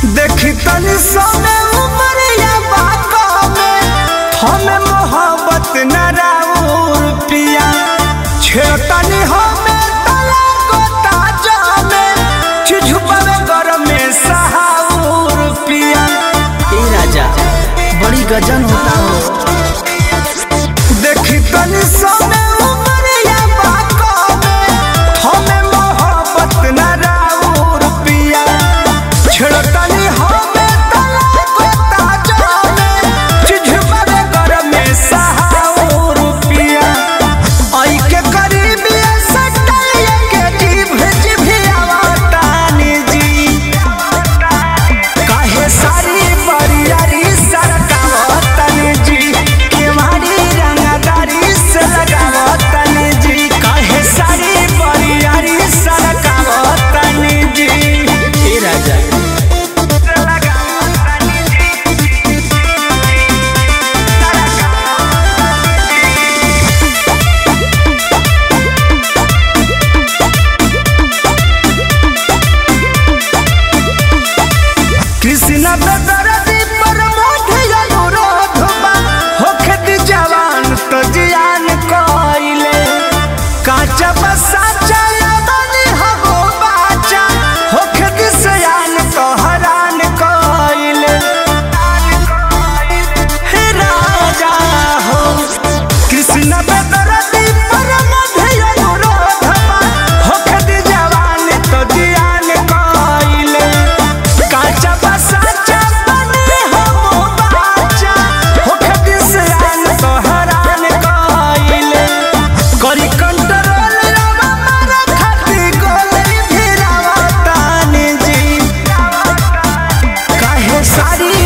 देखी तनी सोने उमरिया बाका में हमें मोहब्बत न राउर पिया छेतनी हमें तला गोता जामे चिझुपवे घर में सहाउर पिया ए राजा बड़ी गजन होता हो देखी तनी सोने उमरिया बाका में हमें मोहब्बत न राउर पिया छेड़तनी हमें तला गोता जामे चिझुपवे घर में सहाउर पिया आई के करीबी सटैया के जीभ जिभियावा तानी जी काहे सारी बरियारी सरकावतनी जी केवाड़ी रंगदारी से लगावतनी जी काहे सारी बरियारी सरकावतनी जी ए राजा कृष्ण बेदरदी पर मोढ़ अनुरोध बा होखे दी जवान तो जियान कइले काचा बसा चला बनी हगो बाचा होखे दी सयान तो हरान कइले हे राजा हो कृष्ण बेदरदी पर मोढ़ अनुरोध बा होखे दी जवान तो जियान कइले काचा बसा बने हो बाचा होखे दिसयान तो हरान कइले करी कंट्रोल रवा मारा खाती गोली भिरावा तानी जी काहे सारी